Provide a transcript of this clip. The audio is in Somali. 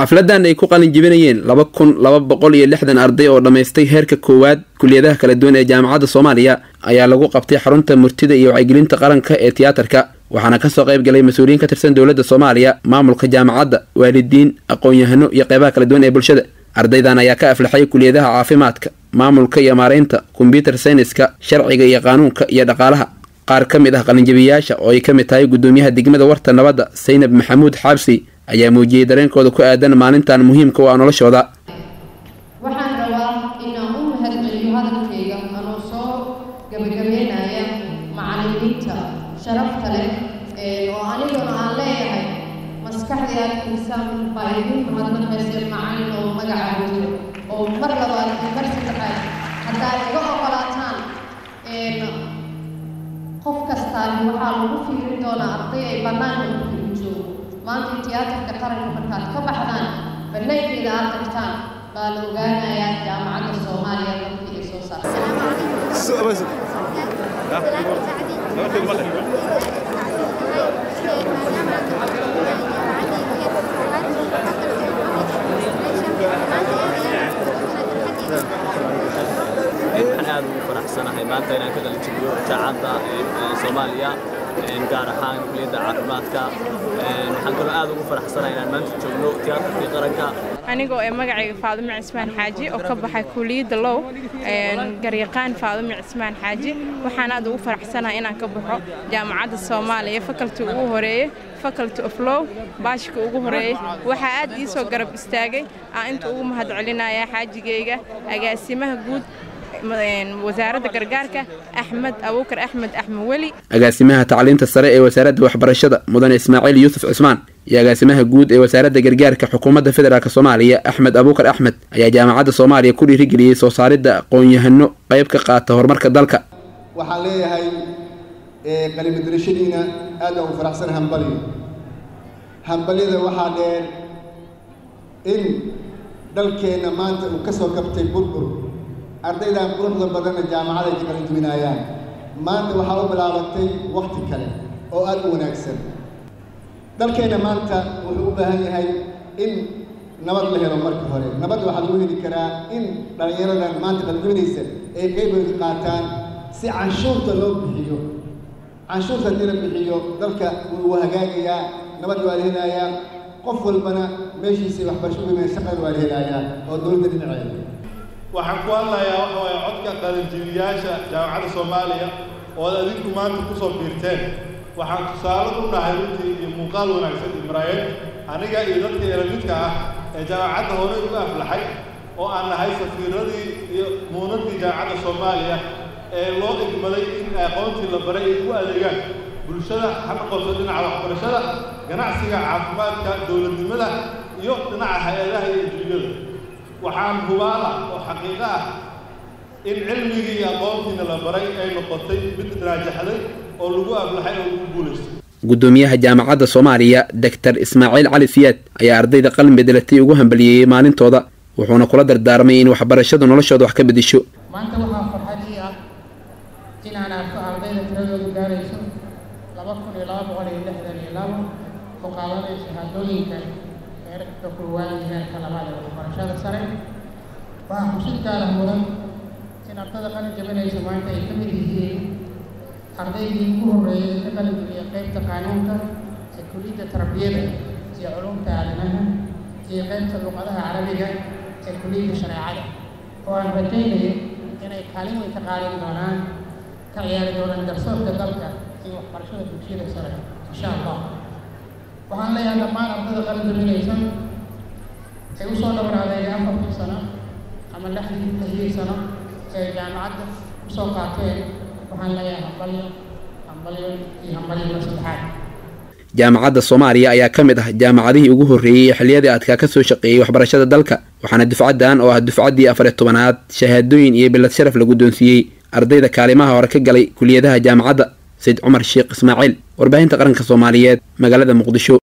xafladan ay ku qalin jibinayeen laba kun laba boqol iyo lixdan arday oo dhammaystay heerka koowaad kuliyadaha kala duwan ee jaamacadda soomaaliya ayaa lagu qabtay xarunta murtida iyo wacyigelinta qaranka ee tiyaatarka waxaana kasoo qayb galay mas-uuliyiin ka tirsan dowladda soomaaliya maamulka jaamacadda waalidiin aqoon-yahano iyo qeybaha kala duwan ee bulshada ardaydan ayaa ka aflaxay kuliyadaha caafimaadka maamulka iyo maareynta kombyutar sayniska sharciga iyo qaanuunka iyo dhaqaalaha qaar ka mid ah qalinjabiyayaasha oo ay ka mid tahay gudoomiyaha degmada warta nabadda saynab maxamuud xaabsi ayaa muujiyey dareenkooda ku aadan maalintan muhiimka u ah noloshooda waxaan rabaa inaan u mahadceliyo hadalkayga anoo soo gabagabeynaya macallimiinta sharafta leh oo aniguna aan leeyahay maskaxdii aad firsaan baa idin mahadnaqayseen macallin oo magaca jiro oo mar labaad iyo mar saddexaad haddaad iga oqolaataan qof kastaan waxaa lagu fiirin doonaa arday ay bannaanka ku firin joogo maanta tiyaatarka qaranka markaad ka baxdaan bannaankeeda aad tagtaan baa la ogaanayaa jaamacadda soomaaliya dadkii ay soo waxaan aad ugu faraxsanahay maanta inaan ka qalinjibiyo jaacadda soomaaliya gaar ahaan kuliyadda caafimaadka waxaan kaloo aad ugu faraxsanahay inaan maanta joogno tiyaatarkii qaranka anigoo ee magacayga faadimo cismaan xaaji oo ka baxay kuliyadda low garyaqaan faadimo cismaan xaaji waxaan aad ugu faraxsanahay inaan ka baxo jaamacadda soomaaliya fakalti ugu horeeye faculty of law baashka ugu horeeyey waxaa aad ii soo garab istaagay aan inta ugu mahad celinaya xaajigayga agaasimaha guud wasaaradda gargaarka axmed abuukar axmed axmed weli agaasimaha tacliinta sare ee wasaaradda waxbarashada mudane ismaaciil yuusuf cismaan iyo agaasimaha guud ee wasaaradda gargaarka xukuumadda federaalk soomaaliya axmed abuukar axmed ayaa jaamacadda soomaaliya ku dhiirigeliyey soo saaridda aqoon-yahano qayb ka qaata horumarka dalka waxaan leeyahay qalimadarashadiina aad baan u faraxsan hambaliyo hambalyada waxaa dheer in dalkeenna maanta uu ka soo kabtay burbur ardaydan quruxda badanna jaamacaday ka qalin jibinaayaan maanta waxaa u bilaabatay wakhti kale oo aad u wanaagsan dalkeenna maanta wuxuu u baahan yahay in nabad la helo marka hore nabad waxaa lagu heli karaa in dhallinyaradan maanta qalinjibinaysa ay qaybood ka qaataan si canshuurta loo bixiyo canshuurta haddii la bixiyo dalka wuu hagaagayaa nabad waa la helayaa qof walbana meeshiisii waxbarasho uimeen shaqada waa la helayaa oo dowladda dhinaceeda waxaan ku hadlayaa waxa waaye codka qalinjibiyaasha jaamacadda soomaaliya oo ad adinku maanta ku soo biirteen waxaan tusaale u nahay runtii iyo muuqaal wanaagsan imraayeen aniga iyo dadka elamidka ah ee jaamacadda horey uga aflaxay oo aan nahay safiiradii iyo muunadii jaamacadda soomaaliya ee loo igmaday in aqoontii la baray ay u adeegaan bulshada ha noqoto dhinaca waxbarashada ganacsiga caafimaadka dowladnimada iyo dhinaca hay-adaha iyo adduunyada waxaan hubaala oo xaqiiqo ah in cilmigii iyo aqoontiina la baray ay noqotay mid raajaxday oo lagu aflaxay oo lagu guulaystay gudoomiyaha jaamacadda soomaaliya doctor ismaaciil cali siyaad ayaa ardayda qalin bedelatay ugu hambaliyeeyey maalintooda wuxuuna kula dardaarmay in waxbarashadu noloshooda wax ka bedesho maanta waxaa farxad ii ah inaan arko ardayda tiradoodu gaarayso laba kun iyo laba boqol iyo lixdan iyo labo oo qaadanay shahaadooyinka heerka koowaad iyo heerka labaad ee waxbarashada sare waxaa xusid gaara mudan in ardada qalin jabinaysa maanta ay ka mid yihiin ardaydii ugu horreeyay ka qalin jabiya qaybta qaanuunka ee kuliyadda tarbiyada iyo culumta aadanaha iyo qaybta luqadaha carabiga ee kuliyadda shareecada oo aan rajaynayo inay kaalin weyn ka qaadan doonaan ka ciyaari doonaan garsoorka dalka iyo waxbarashada dugsiyada sare insha allah waxaan leeyahay dhammaan ardada qalin jabinaysa ay usoo dhabaraadeega afartii sano ama lixdii lixdii sano ee jaamacadda usoo qaateen waxaan leeyahay hambalyo hambalyo iyo hambalyo mar saddexaad jaamacadda soomaaliya ayaa ka mid ah jaamacadihii ugu horreeyey ee xilliyadii adkaa ka soo shaqeeyey waxbarashada dalka waxaana dufcaddan oo ah dufcaddii afariy tobanaad shahaadooyin iyo bilad sharaf la guddoonsiiyey ardayda kaalimaha hore ka galay kuliyadaha jaamacadda sayid cumar sheekh ismaaciil warbaahinta qaranka soomaaliyeed magaalada muqdisho